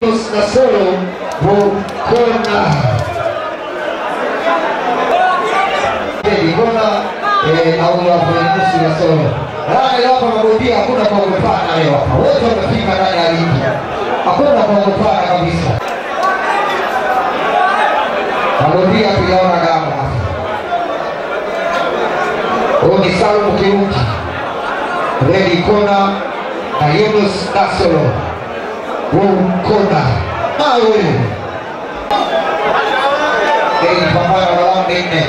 na solo Bukona Bukona au wafunusi na solo Rani hapa marudia hakuna kuogopana leo hapa. Wote wamefika ndani ya ligi. Hakuna kuogopana kabisa. Marudia tuliona damu hapa. Huyu ni Salum Kiuki. Redi Kona na Yunus Nasolo. Bukona. Mawe. Hii ni pambano la raundi nne.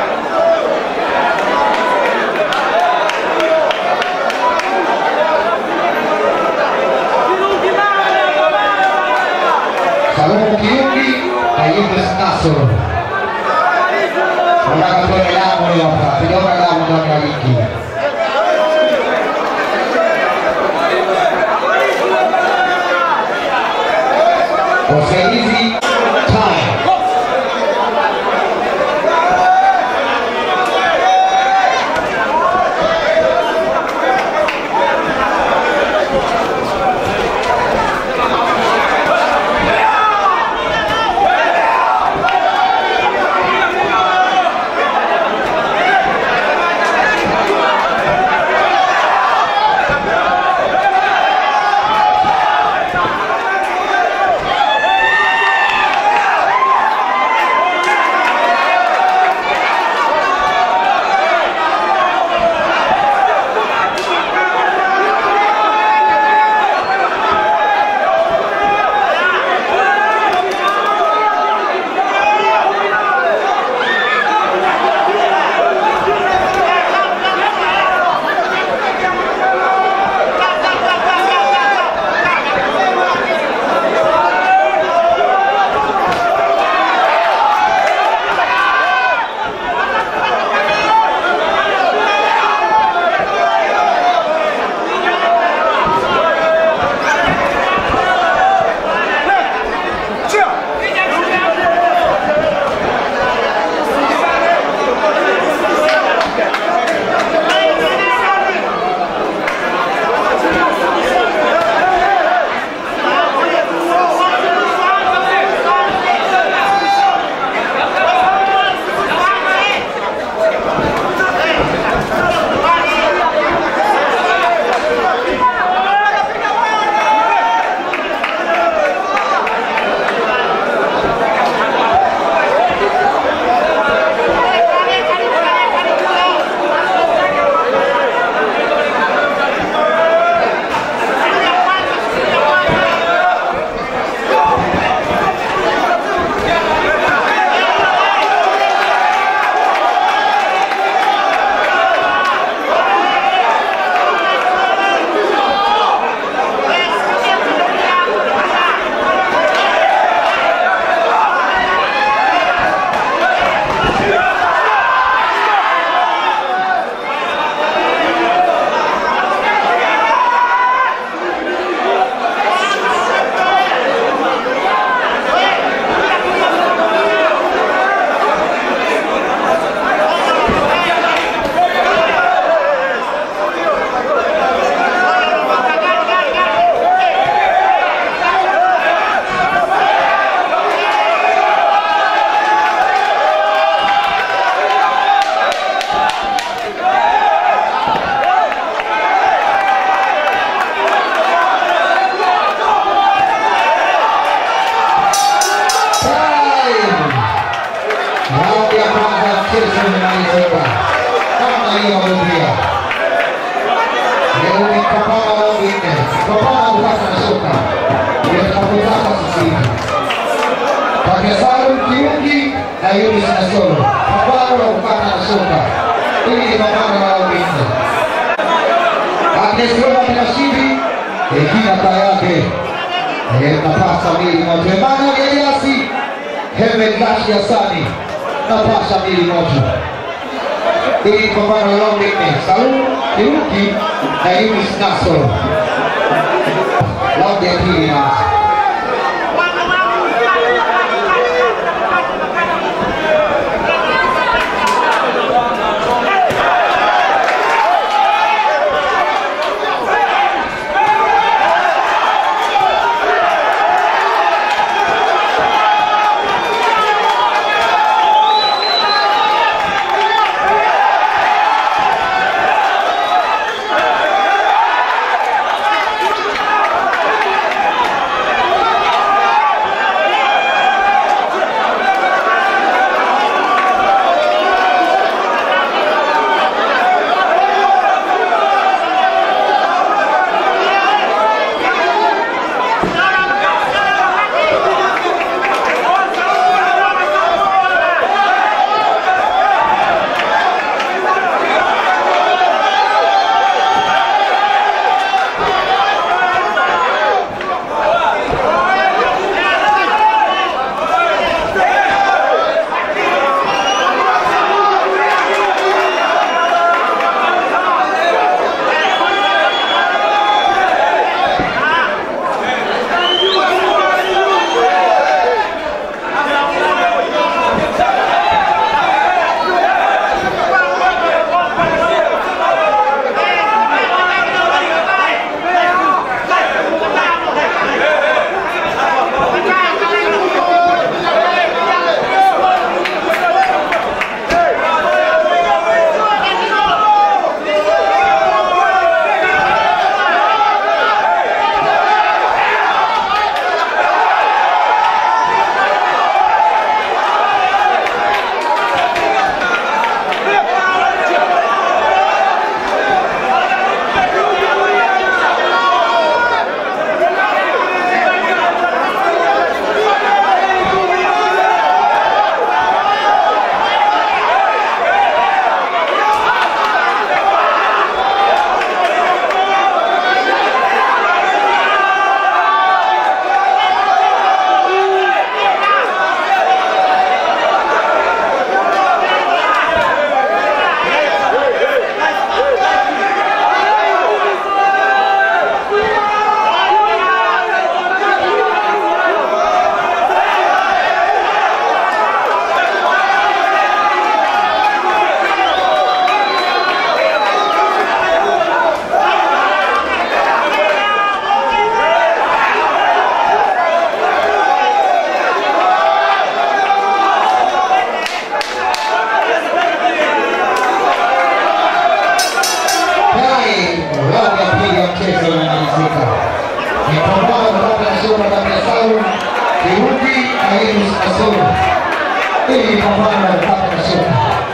Salomo Kiungi na Yunus Nasoro. Nataka tuone damu leo hapa. Tujaona damu ndani ya ligi. Wasaidizi time. Time. Raundi ya kwanza ya mchezo imemalizika. Kama hiyo marudia. Leo ni pambano la raundi nne. Pambano kupata na soka. Ndio tunapotaka sasa hivi. Kati ya Salum Kiungi na Yunus Nasolo. Pambano la kupata na soka. Hili ni pambano la raundi nne. Agnes Roma Kinashiri, Regina Kayake, Eh, napasa mili moto. Emmanuel Eliasi, Hemed Lashi Hassani, napasa mili moto. Hili ni pambano la raundi nne. Salum Kiungi na Yunus Nasoro. Raundi ya pili inaanza. Hey! Kirudi na Yunus Kasoro. Hili ni pambano la kukata na shoka.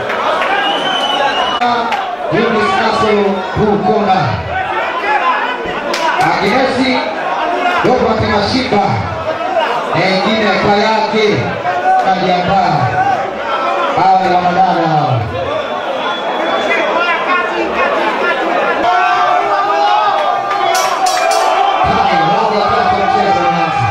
Yunus Kasoro huu kona. Aginesi Robert Mashiba na ingine Kayake najiandaa. Hawa ni wanadada hawa. Hai, raundi ya tatu ya mchezo unaanza.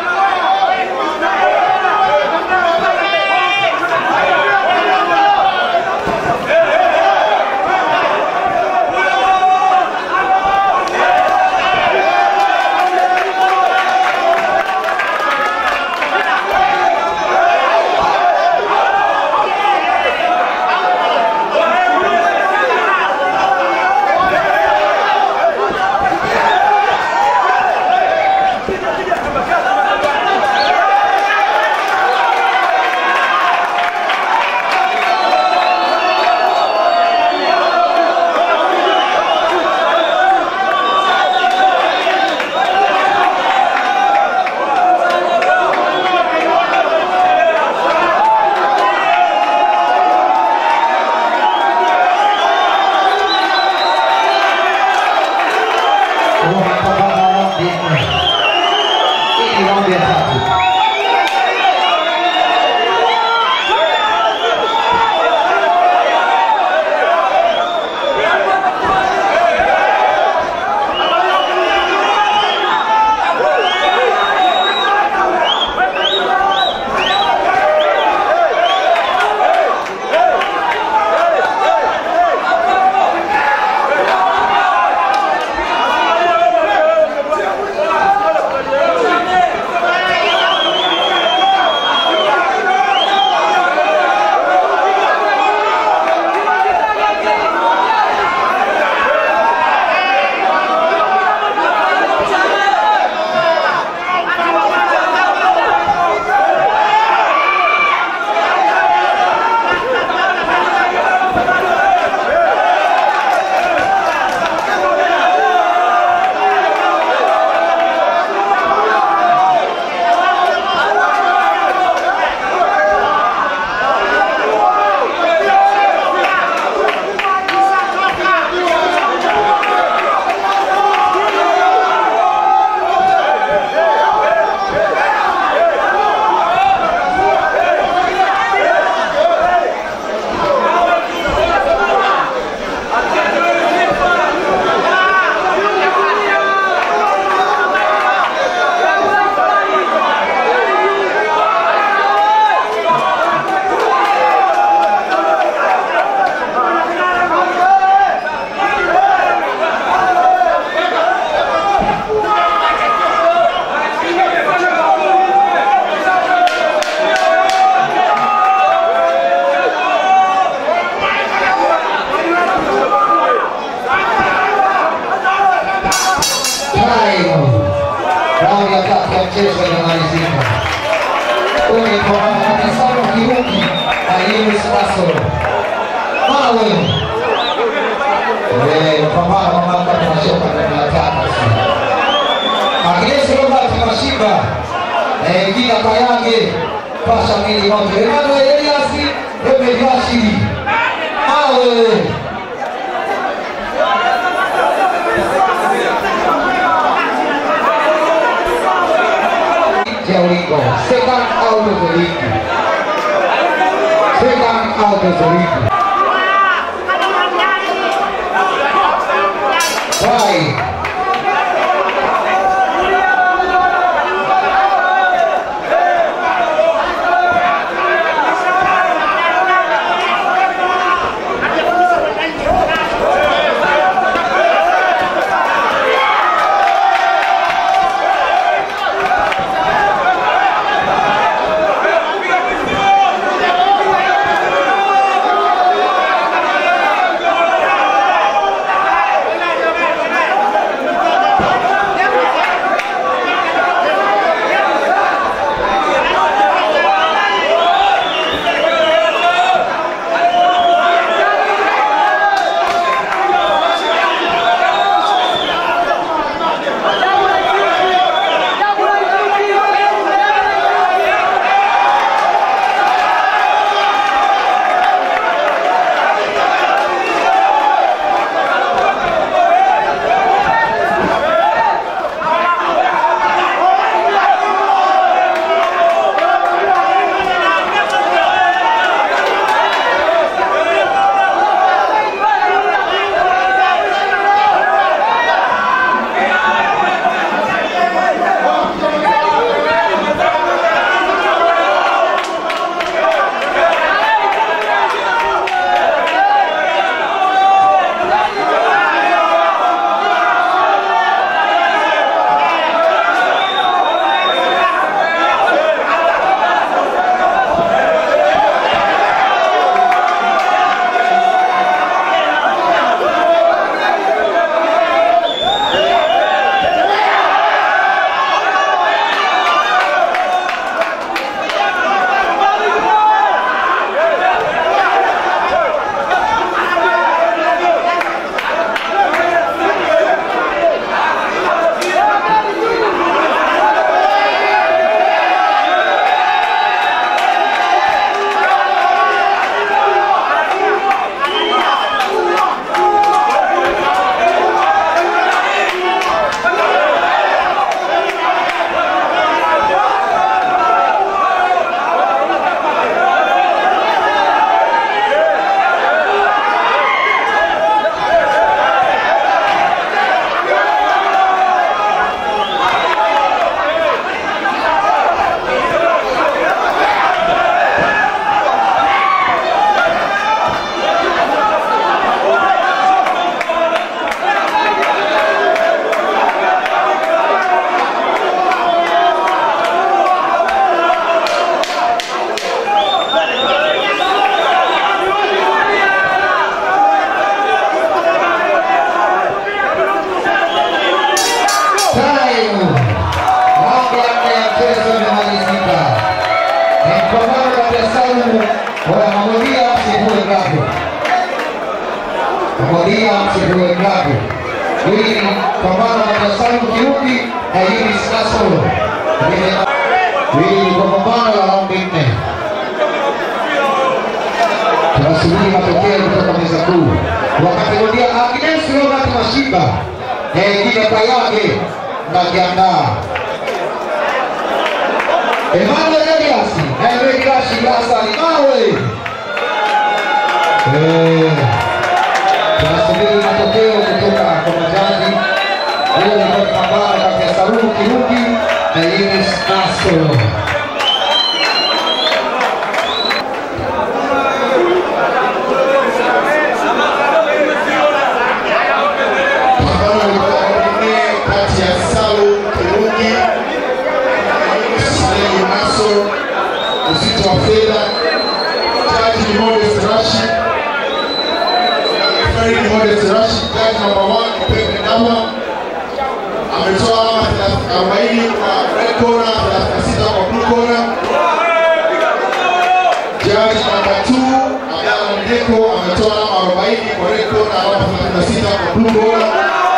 Huo mapambano ya raundi nne. Hii ni raundi ya tatu. Time. Raundi ya tatu ya mchezo inamalizika. Huyu ni pambano kati ya Samuel Kiruki na Yunus Kasoro. Mawe. Eh, pambano ambalo kati ya shoka na tatu sasa. Agnes Robert Mashiba na Egina Kayange pasha mwili moto. Emmanuel Elias Emeli Rashidi. Mawe. Jericho, second out of the league. Second out of the league. Five. pambano kati ya Saumu wala Mamodia msifue ngapo. Mamodia msifue ngapo. Hili ni pambano kati ya Saumu Kiruki na Yunis Kasolo. Hili ni pambano la raundi nne. Tunasubiri matokeo kutoka meza kuu. Wakati Modia Agnes Robert Mashiba eh, Gina Kayage najiandaa Emmanuel Elias na Eric Rashid Hassan Mawe. Eh, tunasubiri matokeo kutoka kwa majaji. Hiyo ni kwa pambano kati ya Salumu Kiruki na Yunis Nasoro. Pambano lilikuwa lingine kati ya Salum Kirungi Saleh Naso, uzito wa fedha, jaji ni Modest Rashid, referee ni Modest Rashid, jaji namba 1 Pepe Ndama ametoa alama 40 kwa red corner, 36 kwa blue corner. Jaji namba 2 Abdalla Ndeko ametoa alama 40 kwa red corner, alama 36 kwa blue corner.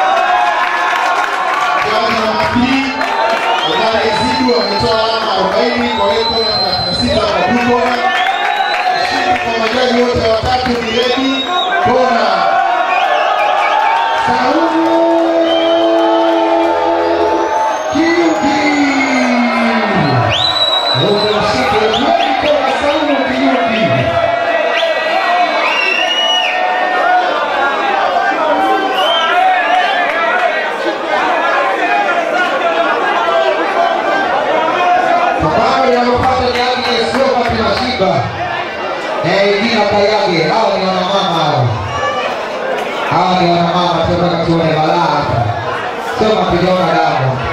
Jaji namba 3 Abdalla Ezidu ametoa alama 40 kwa red corner, 36 kwa blue corner. Mshindi kwa majaji wote watatu ni Redi Kona. Saumu Kiruki. Unashika kweli kwa Saumu Kiruki. Pambano linalopata ni Agnes Robert Mashiba na Edina Kayage. Hao ni wanamama hao. Hawa ni wanamama, tunataka tuone balaa hapa, sio mapigano damu.